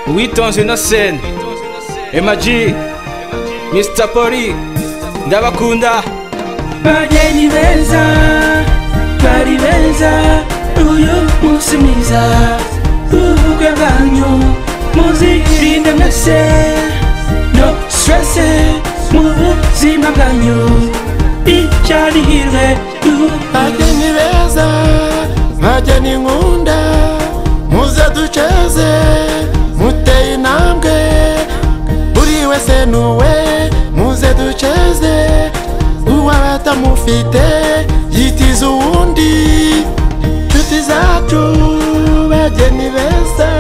uwitonze innocent emaji mr poli ndabakunda bageni beza bari beza uyu munsi mwiza ubukwe bwanyu muzirinde mwese no stresse mu buzima bwanyu icyari hirwe bageni beza bageni nkunda muze duceze muteye intambwe buri wese nuwe muze duceze uwaba atamufite yitiza uwundi nshuti zacu bageni beza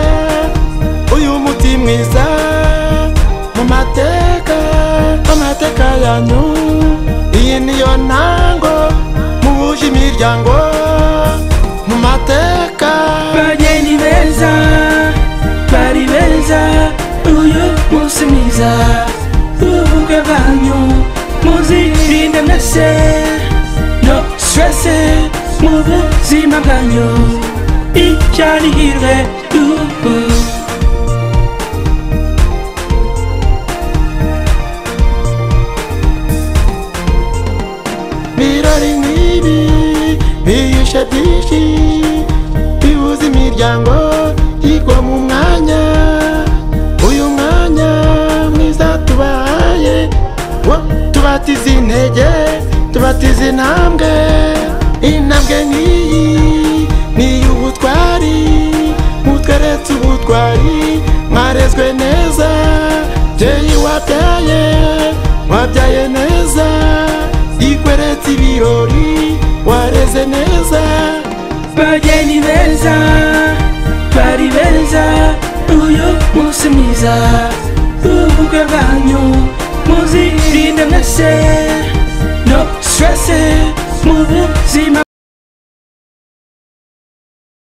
uyu muti mwiza mu mateka amateka yanyu iyi niyo ntango muhuje imiryango mu mateka bageni beza bari beza uyu munsi mwiza ubukwe bwanyu muzirinde mwese no stresse mu buzima bwanyu icyari hirwe ubu birori nk'ibi biyishe byinshi bibuza imiryango yigwa mu mwanya uyu mwanya mwiza tubaye wo tubatiza intege tubatiza intambwe intambwe nk'iyi ni iy'ubutwari mutweretse ubutwari mwarezwe neza byeyi wabyaye wabyaye neza ikweretse ibirori wareze neza bageni beza bari beza uyu munsi mwiza ubukwe bwanyu muzirinde mwese no stresse mu buzima